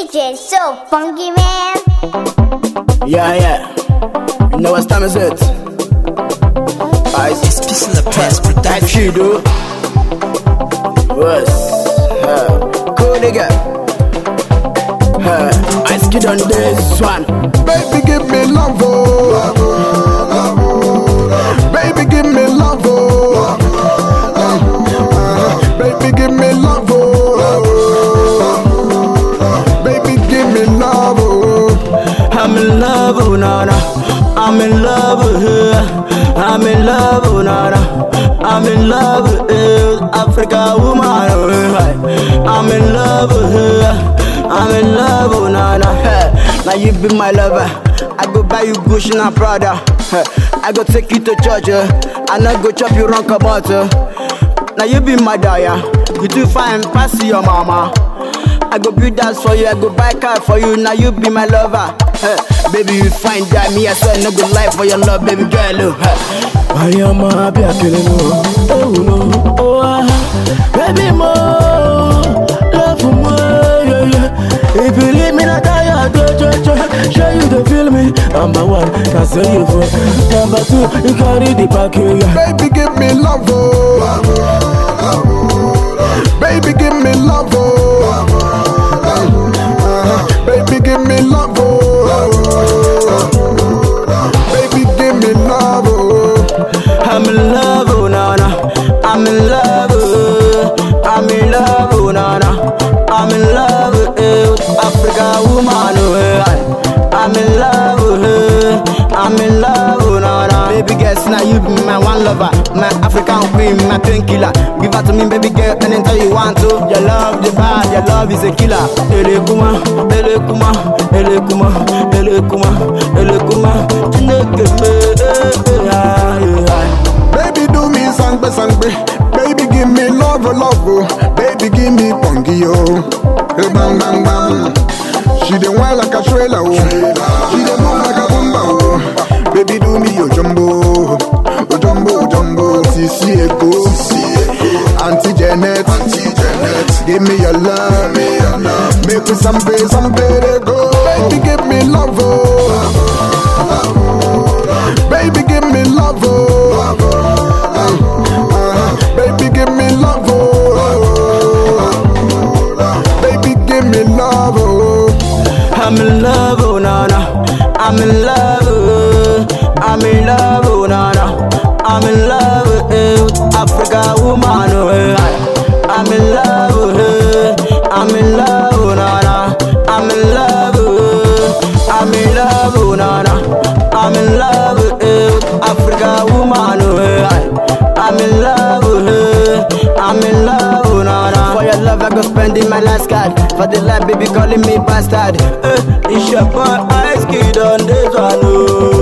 DJ so funky man. Yeah, yeah. You know what time is it? Ice. It's Peace in the Past That production. shit, dude. What's uh, cool nigga? Uh, Ice Kid on this one. Baby, give me love, oh. Baby, give me love, oh. Uh, Baby, give me love, oh. Baby, give me love, oh. I'm in love, oh nana. I'm in love with her. I'm in love, oh nana. I'm in love with her. Africa woman, oh, hi. I'm in love with her. I'm in love, oh nana. Hey, now you be my lover. I go buy you Gucci and Prada. Hey, I go take you to church. Uh. I not go chop you wrong about. Uh. Now you be my daya. You too fine, pass your mama. I go build house for you, I go buy car for you, now you be my lover. Hey, baby, you find that me, I swear no good life for your love, baby girl. oh, Hey. I am happy, I kill no. Oh no, oh ah, baby mo, love for more, yeah yeah. If you leave me, not tired, do do do. Show you the feel me. Number one, can say you for. Number two, you carry the pack, yeah. Baby, give me love, oh. Baby, give me love, oh. Uh, Baby, give me love, oh. Baby, give me love, oh. I'm in love, oh nana. I'm in love, oh. I'm in love, oh nana. I'm in love, eh, with Africa woman, oh. eh. I'm in love, oh. eh. I'm in love, oh nana. Baby girl, now you be my one lover, my African queen, my painkiller. Give her to me, baby girl, anytime you want to. Your love, the bad, your love is a killer. Ele kuma, ele kuma, ele kuma, ele kuma, ele kuma. Chineke me, eh, eh, ah, yeah. Baby, do me sangbe sangbe. Baby, give me love, oh, love, oh. Baby, give me pongi, oh. Hey, bang, bang, bang. She dey whine like a trailer, oh. She dey move like a bumba, oh. Baby, do me your jumbo, oh jumbo, oh jumbo. Sisi Eko, Auntie Janet, Auntie Janet. Give me your love, me your love. Make me some pay, some pay they go. Baby, give me love, oh. Baby, give me love, oh. Uh, Baby, give me love, oh. Baby, give me love, oh. I'm in love, oh nana. I'm in love, oh. I'm in love, oh nana. I'm in love, eh, with Africa woman, oh. eh. I'm in love, oh. eh. I'm in love, oh nana. I'm in love, oh. I'm in love, oh nana. I'm in love, eh, with Africa woman, oh. eh. I'm in love, oh. eh. I'm in love, oh nana. For your love, I go spending my last card. For the life, baby, calling me bastard. Eh, it's your boy, Ice Kid on this one, oh.